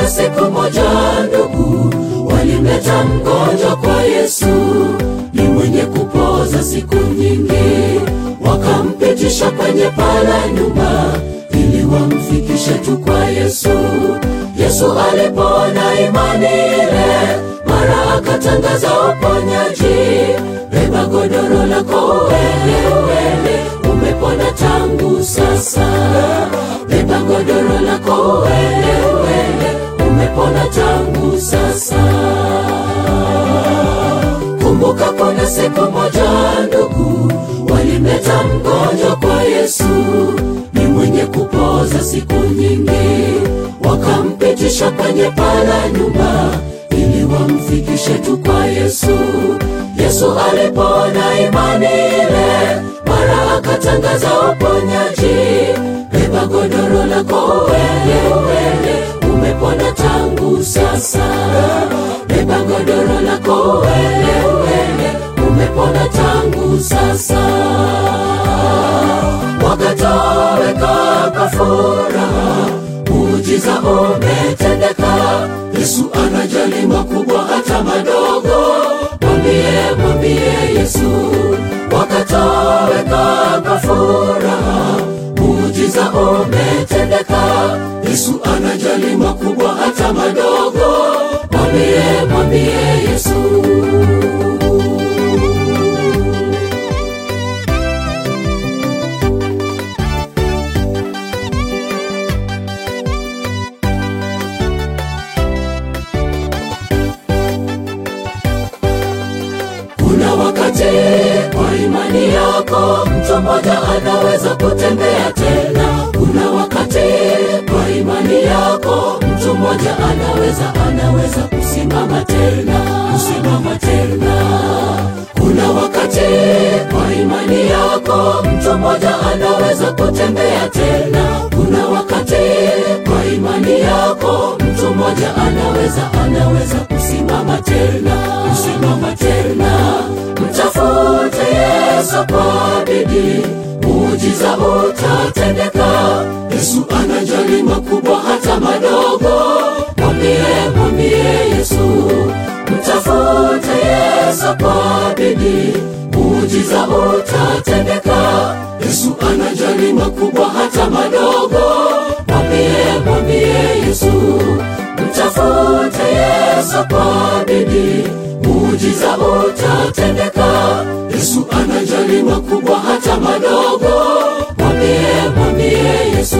kuna siku moja ndugu walimleta mgonjwa kwa Yesu, ni mwenye kupoza siku nyingi, wakampitisha kwenye pala nyumba ili wamfikishe tu kwa Yesu. Yesu alipoona imani ile, mara akatangaza uponyaji, beba godoro lako uende, uende, umepona tangu sasa. Beba godoro lako uende, uende, umepona tangu sasa. Kumbuka kuna siku moja ndugu walimleta mgonjwa kwa Yesu, ni mwenye kupoza siku nyingi, wakampitisha kwenye pala nyumba ili wamfikishe tu kwa Yesu. Yesu alipoona imani ile, mara akatangaza uponyaji, beba godoro lako uende, uende, umepona tangu sasa. Beba godoro lako uende, uende, umepona tangu sasa. Wakatoweka kwa furaha, muujiza umetendeka. Yesu anajali makubwa hata madogo, mwambie mwambie Yesu. Wakatoweka kwa furaha, muujiza umetendeka. Yesu anajali makubwa hata madogo, mwambie mwambie Yesu. Kuna wakati kwa imani yako mtu mmoja anaweza kutembea tena. Kuna wakati kwa imani yako mtu mmoja anaweza anaweza kusimama tena, kusimama tena. Kuna wakati kwa imani yako mtu mmoja anaweza kutembea tena. Kuna wakati kwa imani yako mtu mmoja anaweza anaweza kusimama tena, kusimama tena. Mtafute Yesu kwa bidii, muujiza utatendeka. Yesu anajali makubwa hata madogo, mwambie mwambie Yesu. Mtafute Yesu kwa bidii, muujiza utatendeka. Yesu anajali makubwa hata madogo, mwambie mwambie Yesu. Mtafute Yesu kwa bidii, muujiza utatendeka. Yesu anajali makubwa hata madogo, mwambie mwambie Yesu.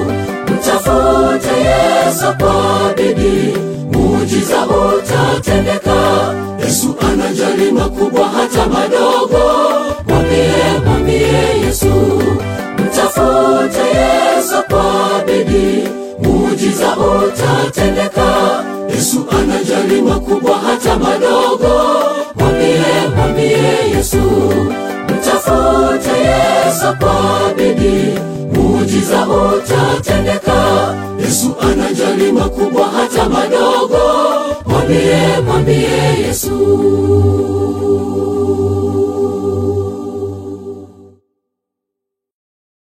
Mtafute Yesu kwa bidii, muujiza utatendeka. Yesu anajali makubwa hata madogo, mwambie mwambie Yesu. Mtafute Yesu kwa bidii, muujiza utatendeka. Yesu anajali makubwa hata madogo, mwambie mwambie Yesu. Mtafute Yesu kwa bidii, muujiza utatendeka. Yesu anajali makubwa hata madogo, mwambie mwambie Yesu.